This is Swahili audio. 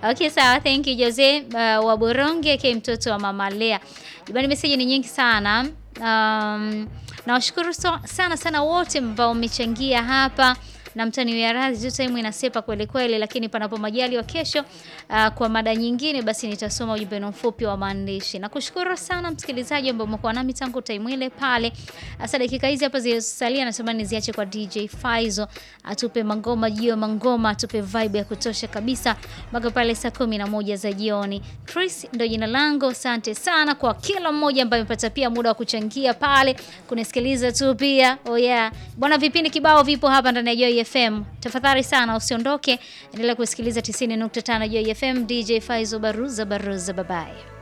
Okay, sawa. Thank you Jose uh, wa Boronge ke mtoto wa Mama Lea. Jamani, message ni nyingi sana. Um, nawashukuru so, sana sana wote ambao mmechangia hapa na mtani wa radhi tu, time inasepa kweli kweli, lakini panapo majali wa kesho uh, kwa mada nyingine, basi nitasoma ujumbe mfupi wa maandishi. Nakushukuru sana msikilizaji ambao umekuwa nami tangu time ile pale. Sasa dakika hizi hapa zilizosalia, nasema niziache kwa DJ Faizo atupe mangoma jio mangoma, atupe vibe ya kutosha kabisa mpaka pale saa kumi na moja za jioni. Chris ndo jina langu. Asante sana kwa kila mmoja ambaye amepata pia muda wa kuchangia pale kunisikiliza tu pia. Oh yeah. Bwana, vipindi kibao vipo hapa ndani ya Joy FM. Tafadhali sana usiondoke, endelea kusikiliza 90.5 Joy FM. DJ Faizo Baruza Baruza, bye bye.